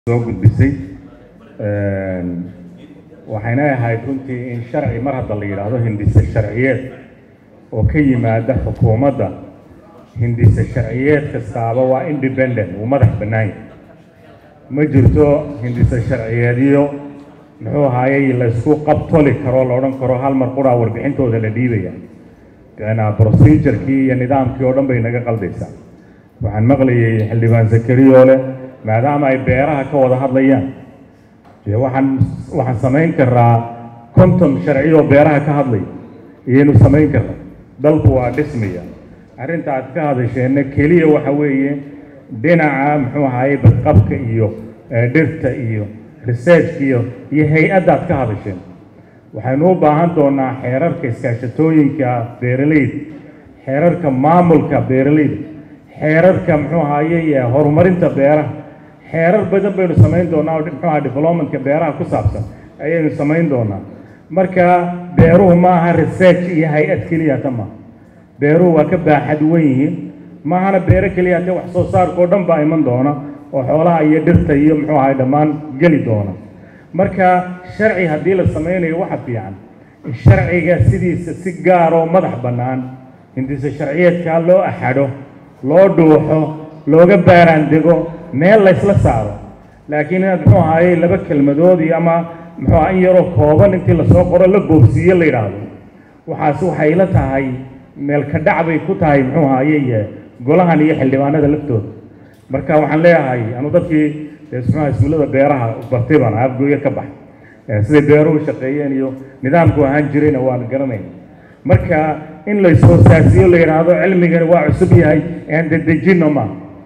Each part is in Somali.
soo gudbisay waxayna ahayd runtii in sharci mar hadda la yidhaahdo hindise sharciyeed oo ka yimaada xukuumadda hindise sharciyeed kastaaba waa independent uu madax bannaan yahay ma jirto hindise sharciyeedyo muxuu ahaayey laysku qabtoli karo la odhan karo hal mar quraa warbixintooda la dhiibaya procedurkii iyo nidaamkii oo dhan bay naga qaldaysaa waxaan maqlayay xildhibaan zakariyo leh maadaama ay beeraha ka wada hadlayaan dee waxaan waxaan samayn karaa konton sharci oo beeraha ka hadlay iyaynu samayn karna dalku waa dhismaya arrinta aad ka hadasheenna keliya waxa weeye dhinaca muxuu ahaayey badqabka iyo dhirta iyo researchka iyo iyo hay-addaad ka hadasheen waxaynu u baahan doonaa xeerarka iskaashatooyinka beeraleyda xeerarka maamulka beeraleyda xeerarka muxuu ahaayey horumarinta beeraha xeerar badan baynu samayn doonaa oo muxuu aha developmentka beeraha ku saabsan ayaynu samayn doonaa marka beeruhu ma aha research iyo hay-ad keliya ta maaha beeruhu waa ka baaxad wen yihiin maahana beero keliya te wax soo saarka oo dhan baa iman doona oo xoolaha iyo dhirta iyo muxuu ahay dhammaan geli doona marka sharci haddii la samaynayo waxa fiican sharciga sidiisa si gaar oo madax bannaan hindise sharciyeedkaa loo axadho loo dhuuxo looga baaraandego meel laysla saaro laakiin inaad muxuu ahaayey laba kelmadood iyo ama muxuu aha in yaroo kooban intii lasoo qoro la boobsiiye la yidhaahdo waxaas waxay la tahay meel ka dhac bay ku tahay muxuu ahaayey golahan iyo xildhibaanada laftooda marka waxaan leeyahay anu dadkii muxuaha iskuullada beeraha bartay baan afgooye ka bax siday beeruhu shaqeeyeen iyo nidaamku ahaan jirayna waan garanayna marka in lays-hoosaasiyo la yidhaahdo cilmigani waa cusub yahay aan dedejinno ma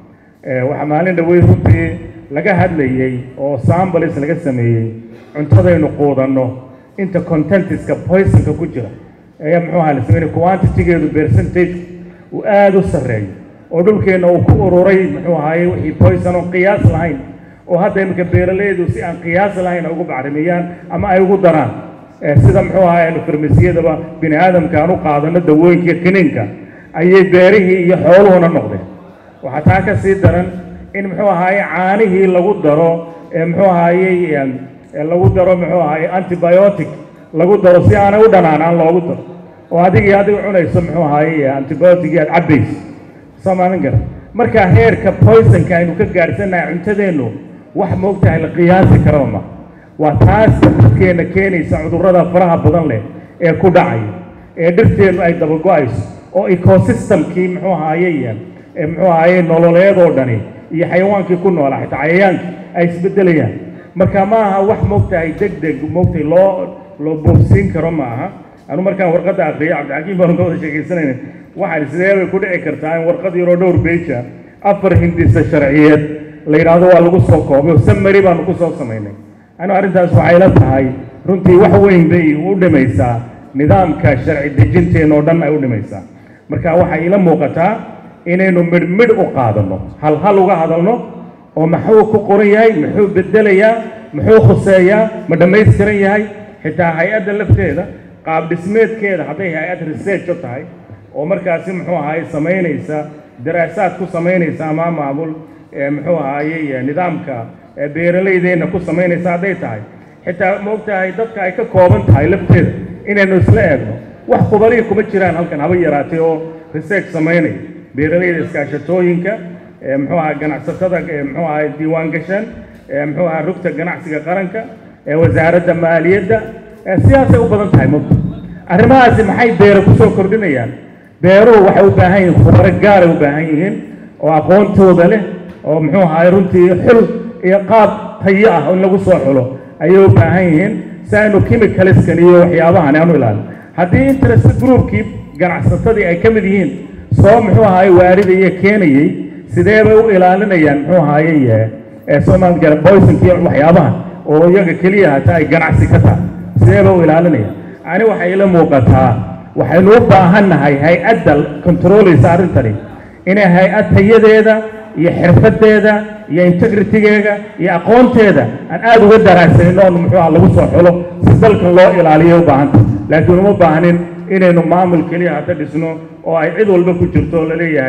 waxaa maalin dhawey runtii laga hadlayey oo sambalis laga sameeyey cuntadaynu quudanno inta contentiska poisonka ku jira ayaa muxuu aha la sameynay quantitigeedu percentage uu aada u sarreeyo oo dhulkeenna uu ku ururay muxuu ahaayey wixii poison oo qiyaas lahayn oo hadda iminka beeraleydu si aan qiyaas lahayn ay ugu bacrimiyaan ama ay ugu daraan sida muxuu ahaay aynu farmasiyadaba bini aadamka aan u qaadano dawooyinka iyo kiniinka ayay beerihii iyo xooluhuna noqdeen waxaa taa ka sii daran in muxuu ahaaye caanihii lagu daro muxuu ahaayey lagu daro muxuu ahaayey antibiotic lagu daro si aanay u dhanaanaan loogu daro oo adigii adiga cunayso muxuu ahaayey antibiotic aad cabbayso soomaalin gara marka heerka poisonka aynu ka gaadhsanahay cuntadeennu wax moogtahay la qiyaasi karaba ma waa taas dadkeenna keenaysa cudurrada faraha badan leh ee ku dhacaya ee dhirteennu ay dabago-ayso oo ecosystemkii muxuu ahaayey muxuu ahaayey nololeed oo dhani iyo xayawaankii ku noolaa xitaa cayayaankii ay isbedelayaan marka ma aha wax moogtahay deg deg moogtay loo loo boobsiin karo ma aha anu markaan warqadda akriyay cabdixakiim baanu ka wada sheekaysanayna waxaan sidee bay ku dhici kartaa in warqad yaroo dhowr beja afar hindisa sharciyeed la yidhaahdo waa lagu soo koobay samari baanu ku soo samaynay anu arrintaas waxay la tahay runtii wax weyn bay u dhimaysaa nidaamka sharci dejinteena oo dhan ay u dhimaysaa marka waxay ila muuqataa inaynu midh midh u qaadanno hal hal uga hadalno oo maxuu ku qoran yahay muxuu bedelayaa muxuu khuseeyaa ma dhammaystiran yahay xitaa hay-adda lafteeda qaab dhismeedkeeda hadday hay-ad research u tahay oo markaasi muxuu ahaayey samaynaysa daraasaad ku samaynaysa ama maamul muxuu ahaayey nidaamka beeralaydeenna ku samaynaysa hadday tahay xitaa ma og tahay dadka ay ka kooban tahay lafteeda inaynu isla eegno wax khubariya kuma jiraan halkan haba yaraatay oo research samaynaya beeralayda iskaashatooyinka muxuu aha ganacsatada muxuu aha diiwaan gashan muxuu aha rugta ganacsiga qaranka wasaaradda maaliyadda sidaasay u badan tahay mogta arrimahaasi maxay beera kusoo kordhinayaan beeruhu waxay u baahan yihiin khubaro gaaray u baahan yihiin oo aqoontooda leh oo muxuu ahaay runtii xul iyo qaab tayo ah in lagu soo xulo ayay u baahan yihiin si aynu chemicaliskan iyo waxyaabahan aanu ilaalin haddii interest groupkii ganacsatadii ay ka mid yihiin soo muxuu ahaayey waaridaya keenayey sidee bay u ilaalinayaan muxuu ahaayey somal gara boysonki waxyaabahan oo iyaga keliya hataa ay ganacsi ka tahay sidee bay u ilaalinayaan ani waxay ila muuqataa waxaynu u baahannahay hay-adda controlaysa arrintani inay hay-ad tayadeeda iyo xirfadeeda iyo integritigeega iyo aqoonteeda aan aada uga daraagsanin oon muxuu aha lagu soo xulo si dalkan loo ilaaliyo u baahanta laakiin uma baahnin inaynu maamul keliya hata dhisno oo ay cid walba ku jirto oo laleeyahay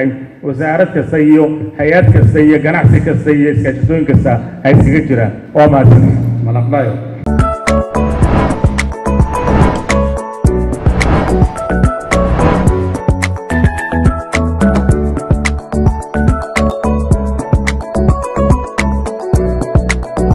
wasaarad kasta iyo hay-ad kasta iyo ganacsi kasta iyo iskaashatooyin kasta ha iskaga jiraan waa mahadsan malaqlayo